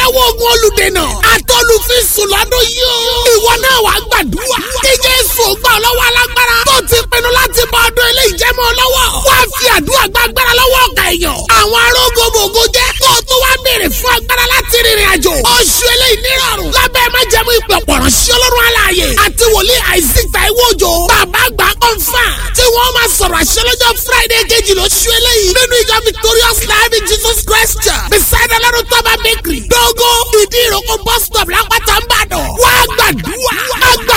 lọ́wọ́ ogun olùdènà àtọ́lùfíìsù lọ́dún yìí o. ìwọ náà wàá gbàdúrà. kí Jésù gbà ọ́ lọ́wọ́ alágbára. tó ti pinnu láti bọ ọdún ilé ìjẹ́mọ́ lọ́wọ́. wá fi àdúrà gbàgbára lọ́wọ́ ọ̀gá èèyàn. àwọn arógbogbò jẹ́ kó o tó wá béèrè fún agbára láti rìnrìn àjò. oṣù eléyìí nírọ̀rùn. lábẹ́ májẹ̀mú ìpè pọ̀rọ̀ sí ọlọ́run aláàyè. àti wòlíì Isaac Taiwo Òjó. bàbá àgbà kọ́ńfà. tí wọ́n máa sọ̀rọ̀ àṣẹ lọ́jọ́ Friday kejì lóṣù eléyìí. nínú ìjọ Victorious Life in Jesus Christ Church. beside ọlọ́run tọ́ba bakery. dógó ìdí ìrókò bus stop lápáta ń bàdàn. wá gbàdúrà.